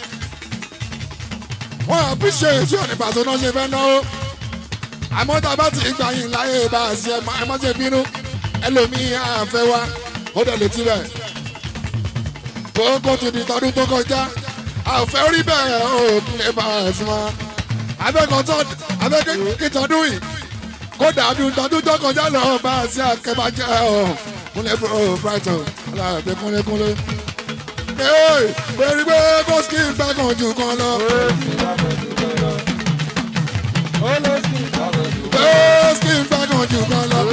wọ́n appreciate tí òní pàṣẹ náà ṣe fẹ́ náwó àmọ́ tá a bá ti gbà yín láàyè bá a ṣe ẹ má ṣe bínú ẹlòmíì àfẹ́ wá ó dẹ̀ lè tirẹ̀ kókó ti di tọdún tó kọjá àfẹ́ orí bẹ́ẹ̀ ò lè bá a sí wọn abẹ́kọ̀tọ́ abẹ́kítọ́dún yìí kó dàbí tọdún tó kọjá lọ bá a sí akẹ́bàjẹ́ ọ̀ kúnlẹ̀ bro brighton aláàbẹ̀ kúnlẹ̀kúnlẹ̀. ee pẹ̀lú pé kó skin gbàgàn jù kan lọ. pé skin gbàgàn jù kan lọ.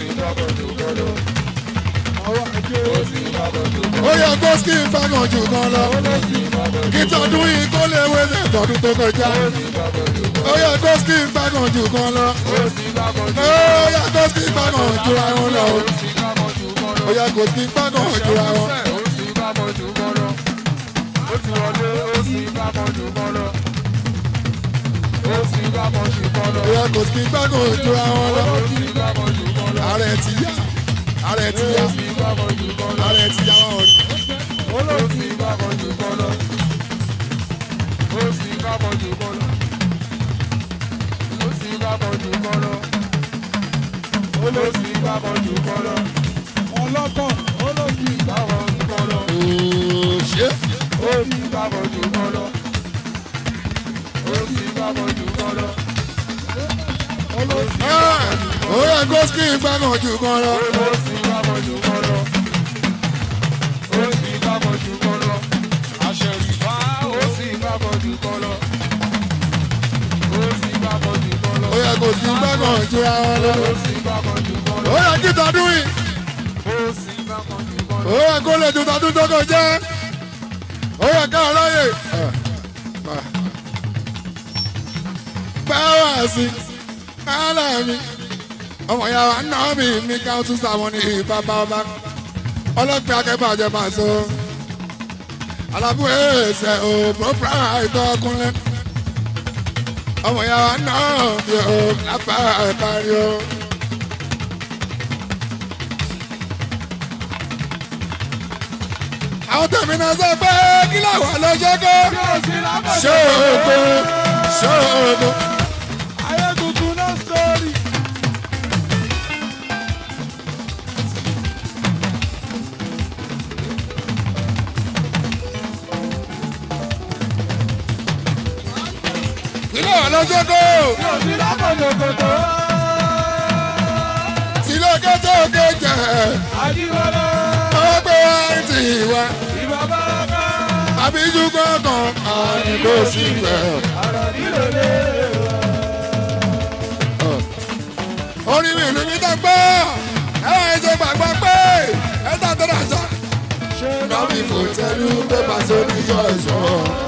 ó yẹ kó skin gbàgàn jù kan lọ. kí tọdún yìí kó lè wéṣẹ̀ tọdún tó kọjá. ó yẹ kó skin gbàgàn jù kan lọ. ó yẹ kó skin gbàgàn jù àwọn lọ. ó yẹ kó skin gbàgàn jù àwọn. ó yẹ kó skin gbàgàn jù àwọn lọ. ààrẹ ti olóòsì ìgbàmọ̀ jù kọ́lọ́. wọn lọ́kàn olóòsì ìgbàmọ̀ jù kọ́lọ́. ṣé olóòsì ìgbàmọ̀ jù kọ́lọ́. olóòsì ìgbàmọ̀ jù kọ́lọ́. olóòsì ó yẹ gósìkì gbàgàn jù kan lọ. olóòsì ìgbàmọ̀ jù kọ́lọ́. olóòsì ìgbàmọ̀ jù kọ́lọ́. àṣẹ̀rìfà olóòsì ìgbàmọ̀ jù kọ́lọ́. olóòsì ìgbàmọ̀ jù kọ́lọ́. ó yẹ kó sí gbàgàn jura wọn lọ. olóòsì ìgbàmọ̀ jù kọ́lọ́. ó yẹ kí tọdún yìí olóòsì ìgbàmọ̀ jù kọ́lọ́. ó yẹ kó lè ju tọdún tó kọjá ó yẹ ká ọlọ́yè. báwa sí aláàmì ọmọ ìyá wa náà mi mi ká tún sàwọn ní bàbá ọba ọlọ́pẹ́ akẹ́bàjẹ́ máa sọ alábùú ẹ̀ẹ́sẹ̀ ò pọ́pọ́ àìtọ́ ọkùnrin ọmọ ìyá wa náà mi ò lápá àìparí o. àwọn tẹ̀mí náà sọ pé kí làwọn lọ ṣe kó ṣé ògo ṣé ògo. Ayé tuntun náà sórí. kí làwọn lọ ṣe kó Yóò sí lápòjòkòtò. tí lókè tó ké jẹ Àdìwọ́lọ́. ọwọ́ pé wá ń tì wá Ìbá báraka. àbíjú kankan àní kò sí pẹ́. Àrà nílò lé. orí mi ìlú mi tó gbọ́ ẹ wá ẹjọ́ gbàgbọ́ pé ẹ tà tó dà sọ. Ṣé Nọ́ọ̀bì kò tẹ́lú pépà sórí yọ ẹ̀ṣọ́.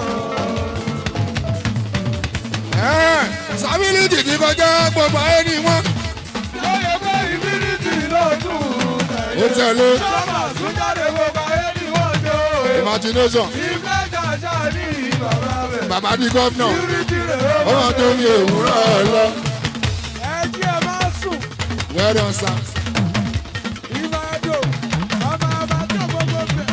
Sábìlì tìtì kọjá gbogbo ayé ni wọ́n. lóye pé ìbílítì lóòtún? Ó tẹ̀lé Sọ́mà tún jáde gbogbo ayé ni wọ́n jó. imagination. Ìfẹ́ jàjà ní bàbá rẹ̀. Bàbá di gọ́fìnà. Ìbílítì rẹ̀ Ó wọ́n tó ní òwúrọ̀ lọ. Ẹ jí ẹ máa sùn. Well done, sir. Ìwà ẹ̀dọ̀. Ọmọ ọba tó gbogbo bẹ̀.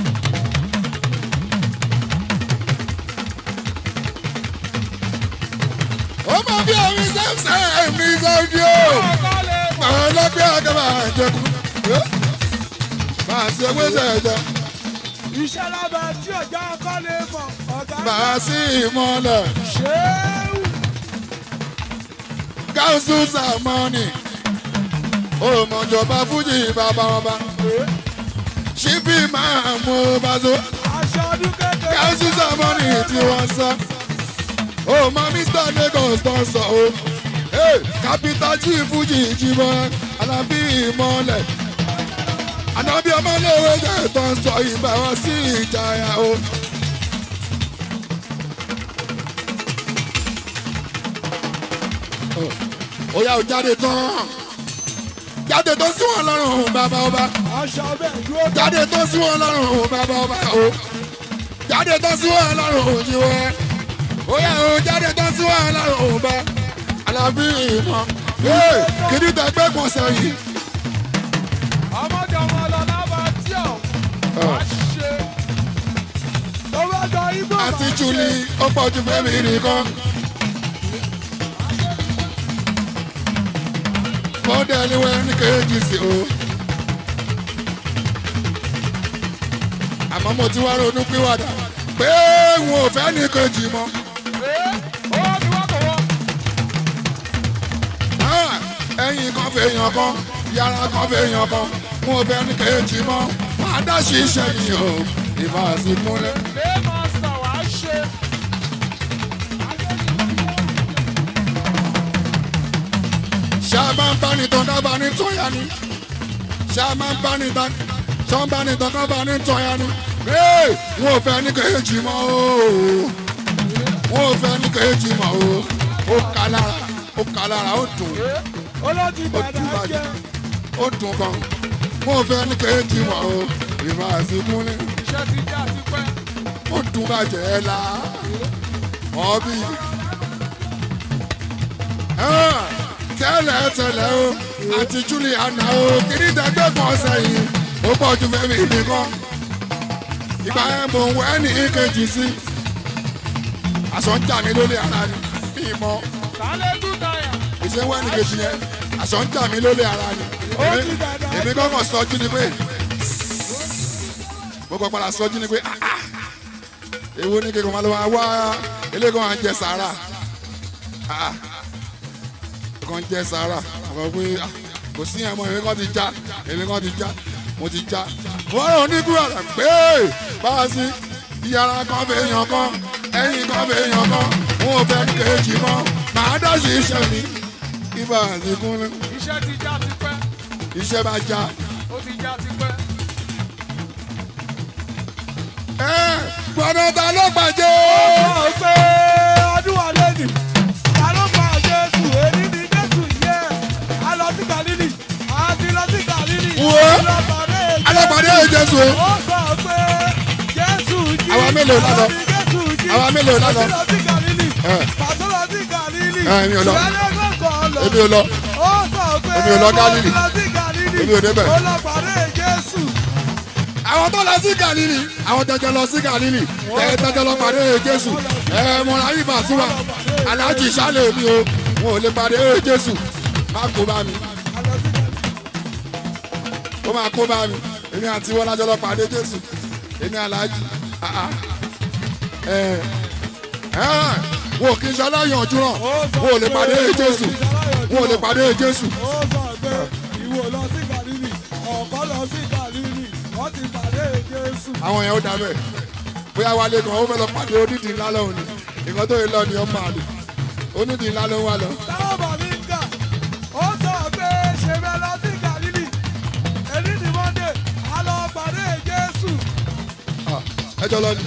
Ó máa bí omi sẹ́sẹ̀ mi sọ́jú o. Ọkọ lè mọ̀. Àwọn ọlọ́gbẹ́ àgàbà àjẹkù. Máa ṣe wéṣẹ̀ ẹ̀jẹ̀. Iṣẹ́ lábẹ́ tí ọ̀gá ọkọ lè mọ̀. Ọ̀gá Màá sí ìmọ̀lẹ̀. ṣéwù. Káńsù sàmọ́nì. Òmòjọba Fújì bàbá ọba. Ṣíbí máa mú Bazo. Aṣọ ọdún kékeré. Káńsù sàmọ́nì tí wọ́n sọ. Òmò Mr Lagos tó ń sọ o. Kápítà jí Fújì jíbọn. Alábí ìmọ̀lẹ̀. Ànábí ọmọléwé jẹ́ tó ń sọ ìgbà wọn sí ìjayà o. Ó yá o jáde tán. Jáde tó sí wọn lọ́rùn bàbá ọba. Aṣọ bẹ́ẹ̀ dúró. Jáde tó sí wọn lọ́rùn bàbá ọba o. Jáde tó sí wọn lọ́rùn jíwẹ́. Ó yá o jáde tó sí wọn lọ́rùn bá. Alábí ìmọ̀. Kìdí tẹgbẹ́ kan sẹ́yìn. Ọmọdé ọmọ lọ lábà tí ọ̀. Wá ṣe. Tó bá jọ igbó. Àti Júlí ó pọ̀ ju fẹ́mi nìkan. Bọ́dẹ̀ ni wọ́n ní kéèjì sí o. Àmọ́ mo ti wá ronú pìwàdà pé n ò fẹ́ ní kejì mọ́. Ó ní wọ́n kọ̀ wọ́n. Ah, Ẹyin kan fẹ́ yan kan, yàrá kan fẹ́ yan kan, n ò fẹ́ ní kejì mọ́. Máa dá ṣiṣẹ́ mi o, ìbá sí múlẹ̀. Lé mọ́sítà wá ṣe. ṣá máa ń bá ní tán dábàá ní tọ́yà ni ṣá máa ń bá ní tán ṣá ń bá ní tán dábàá ní tọ́yà ni ee wọn ò fẹ́ ní kejì mọ́ o wọn ò fẹ́ ní kejì mọ́ o ó kà lára ó kà lára ó dùn Olóòtú ó dùn dàda bàjẹ́ jẹ́. ó dùn gan wọn ò fẹ́ ní kejì mọ́ o ìmọ̀ àsìkúnlẹ̀ Iṣẹ́ ti jẹ́ àtipẹ́. ó dùn bàjẹ́ la ọbí tẹ́lẹ̀ tẹ́lẹ̀ o àti Juliana o kìíní dẹ́gbẹ́ kan sẹ́yìn ó pọ̀ ju fẹ́mi nìkan ìgbà yẹn mò ń wẹ́ ní ìkejì sí aṣọ ń jà mí lólè ara ni bí mọ́ Sálẹ̀ tún táyà. ìṣe wẹ́ ní kejì yẹn aṣọ ń jà mí lólè ara ni èmi ti dàda èmi kọ́kọ́ sọjú ni pé mo kọ́ padà sọjú ni pé ah, ah, èwo ni kékeré máa lọ wá wá eléyìí máa ń jẹ sàárà Ah, kan jẹ sàárà àwọn pé ah, kò sí ẹ̀mọ́ èmi kan ti já èmi kan ti já mo ti já wọ́n rò ní kúrò rẹ̀ pé báwa sí ìyára kan fẹ́ yan kan ẹ̀yìn kan fẹ́ yan kan wọn ò fẹ́ kéjì mọ́ màá dá sí iṣẹ́ mi ibà àti kúnlẹ̀ iṣẹ́ ti já ti pẹ́ iṣẹ́ bá já. ó ti já ti pẹ́. gbọ́dọ̀ ta ló gbàjẹ́. ó pé ọdún wa lẹ́nu ta ló pa jésù èyí ni jésù yẹ a lọ sí galili a ti lọ sí galili Wo? alọ́pàdé alápàdé Jésù o. ó sọ pé jésù jí Àwa mélòó la lọ? àwa ni jésù jí Àwa mélòó la lọ? àti lọ sí galili Ẹ. pàtó lọ sí galili Ẹ, èmi ò lọ. ìrẹ́lẹ́gbọ̀n kan lọ èmi ò lọ. ó sọ pé Èmi ò lọ Gálílì. ó lọ sí galili Èmi ò débẹ̀. ó lọ pàdé jésù àwọn tó lọ sí Gàlílì àwọn jẹjẹ lọ sí Gàlílì ẹ jẹjẹ lọ pàdé Jésù ẹ mọ̀ra yìí bá súnmọ́ aláàjì sálẹ̀ mi o wọn ò lè pàdé Jésù má kó bá mi a lọ sí galili. ó máa kó bá mi èmi àti wọn lájọ lọ pàdé Jésù èmi aláàjì ah, ah. ẹ ẹ wọn ò kí n ṣe aláyànjú náà wọn ò lè pàdé Jésù wọn ò lè pàdé Jésù ó sọ pé ìwọ lọ sí Gàlílì ọ̀pọ̀ lọ sí Gàlílì wọ́n ti pàdé Jésù. àwọn yẹn ó dá bẹ́ẹ̀ bóyá wálé kan ó fẹ́ lọ pàdé onídìí ńlá lọ́hùn ni nǹkan tó yẹ lọ ni ó máa lò onídìí ńlá ló ń wá lọ. táwọn bàbí ń kà ó sọ pé ṣèbẹ̀ lọ sí Gàlílì èyí ni Monday a lọ pàdé Jésù. Ah, ẹjọ́ lọ ni.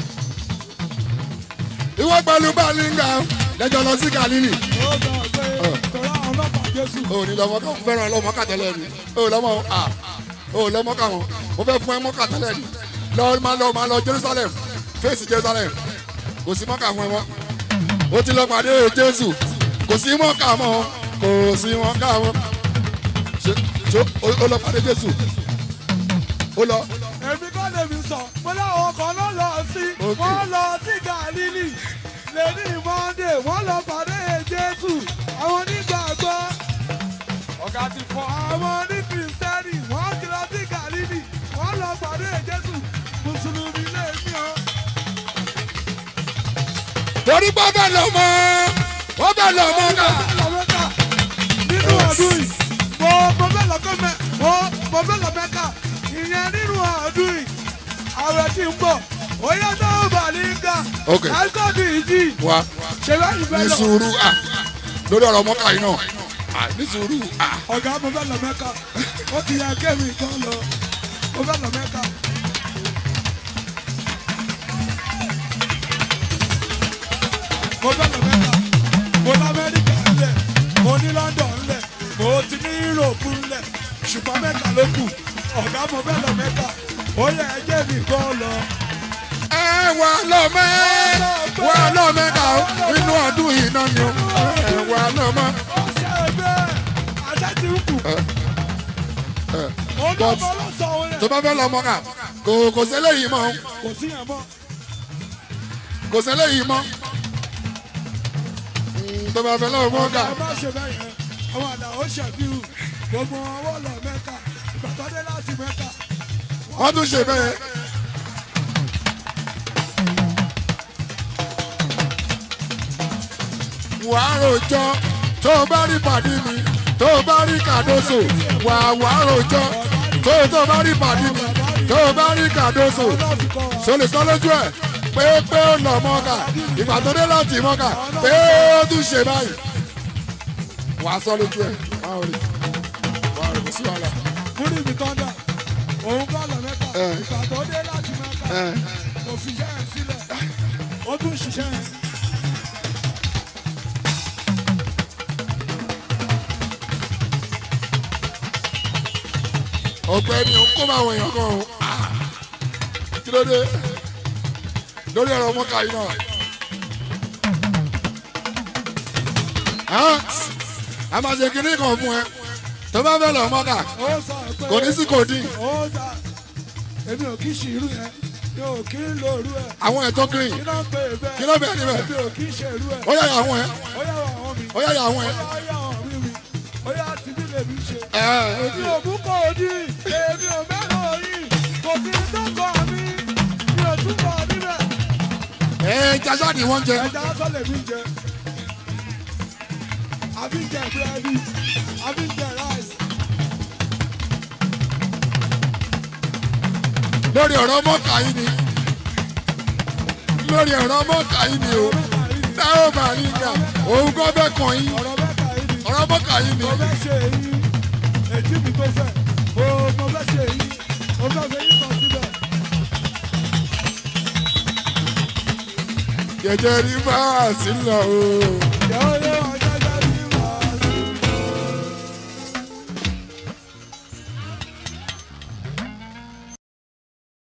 ìwọ pẹ̀lú balinga lẹ́jọ́ lọ sí Gàlílì. ó sọ pé tọ́lá àwọn ọlọ́pàá Jésù. o ní lọ́mọ kan fẹ́ràn lọ́mọ kàtẹ́lẹ̀ ni o lọ́mọ a o lọ́mọ kà wọ́n mo fẹ́ fún ẹ mọ́ kàtẹ́lẹ̀ ni lọ máa lọ máa lọ Jerusalem fèsì Jerusalem kò sí mọ́kà fún ẹ mọ́ o ti lọ pàdé Jésù kò sí mọ́kà mọ́ kò sí mọ́kà mọ́ ṣe ṣe o o lọ pàdé Jésù o lọ èmi kọ́ lèmi sọ mo láwọn kan ló lọ sí Ok. wọ́n lọ sí Gàlílì lẹ́ni Monday wọ́n lọ pàdé Jésù àwọn onígbàgbọ́ ọ̀gá ti fọ àwọn oní kìrìsìtẹ́nì wọ́n ti lọ sí Gàlílì wọ́n lọ pàdé Jésù mùsùlùmí lè mí ọ. torí pé ọbẹ̀ lọ mọ́ ọbẹ̀ lọ mọ́ ká. lọ́mẹ́ka nínú ọdún yìí mo mo fẹ́ lọ kọ́ mẹ́ mo mo fẹ́ lọ mẹ́ka ìyẹn nínú ọdún yìí ààrẹ ti ń bọ̀ ó yẹ tó bà ní ká Ok. ẹ̀kọ́ bí ìdí wa ṣe báyìí fẹ́ ní lọ. sùúrù à lórí ọ̀rọ̀ mọ́kà yìí náà à ní sùúrù à. ọ̀gá mo fẹ́ lọ mẹ́ka ó ti yẹ kémi kan lọ mo fẹ́ lọ mẹ́ka. mo fẹ́ lọ mẹ́ka mo lọ amẹ́ríkà ńlẹ̀ mo ní london ńlẹ̀ mo ti ní europe ńlẹ̀ ṣùgbọ́n mẹ́ka ló kù ọ̀gá mo fẹ́ lọ mẹ́ka ó yẹ ẹjẹ́ mi kan lọ. ẹ wà lọ́mẹ́ wà lọ́mẹ́ ká o inú ọdún yìí náà ni o ẹ wà lọ́mọ́. ó ṣe bẹ́ẹ̀ ajá ti ń kù ó ní but ọmọ ọlọ́sàn-án rẹ̀ tó bá fẹ́ lọ mọ́kà kò kò sẹ́lẹ̀ yìí mọ́ kò sí yẹn mọ́. kò sẹ́lẹ̀ yìí mọ́ Mm, tó bá fẹ́ lọ mọ́kà ẹ má ṣe bẹ́ẹ̀ yẹn àwọn àdá ó ṣẹ̀fíù gbogbo ọwọ́ lọ mẹ́ka ìgbà tó dé láti mẹ́ka wọ́n tún ṣe bẹ́ẹ̀. wà á rojọ́ tó o bá rí pàdé mi tó o bá rí kàdóso wà á wà á rojọ́ tó o tó o bá rí pàdé mi tó o bá rí kàdóso ọlọ́ọ̀fù kọ́ wa. so lè sọ lójú ẹ̀ pé pé ó lọ mọ́kà ìgbà tó dé láti mọ́kà pé ó tún ṣe báyìí wà á sọ lójú ẹ̀ wà á rí wà á rí kò sí wàhálà. múrí mi tán dà òun kọ́ lọ mẹ́ka Ẹ. ìgbà tó dé láti mẹ́ka Ẹ. kò fi iṣẹ́ yẹn sílẹ̀ ó tún ṣiṣẹ́ yẹn. ọ̀gbẹ́ni ò ń kó máa wọ èèyàn kan o Ah! kí ló dé lórí ọ̀rọ̀ mọ́kà yìí náà. Ah! a máa ṣe kinní kan fún ẹ tó bá fẹ́ lọ mọ́kà ó sọ pé kò ní sí kò dín ó dà èmi ò kí ṣe irú yẹn mi ò kí ń lo irú ẹ̀ àwọn ẹ̀ tó green kí ló ń pè é bẹ́ẹ̀ kí ló bẹ̀rẹ̀ níbẹ̀ èmi ò kí ṣe irú ẹ̀ ó yà yà àwọn ẹ̀ ó yà wọ àwọn mi ó yà yà àwọn ó ẹ̀ yà ó yà àwọn mi mi ó yà tí bí lèmi ṣe. ẹ èmi ò mú kò dí èmi ò mẹ́rọ yìí kò sí tọkọ mi mi ò túbọ̀ níbẹ̀. ẹ jásá ni wọ́n jẹ ẹja lásán lèmi jẹ. àbí jẹ búrẹ́dì àbí jẹ ráìsì. lórí ọ̀rọ̀ mọ́kà yìí ni lórí ọ̀rọ̀ mọ́kà yìí ni o táwọn bá rí nga òun kọ́ bẹ́ẹ̀ kàn yín ọ̀rọ̀ mẹ́ta yìí ni. ọ̀rọ̀ mọ́kà yìí ni mo fẹ́ ṣe èyí èjì mi tó fẹ́ o mo fẹ́ ṣe èyí mo fẹ́ ṣe yí kan síbẹ̀. jẹjẹ rí bá a sí lọ o Ìyàwó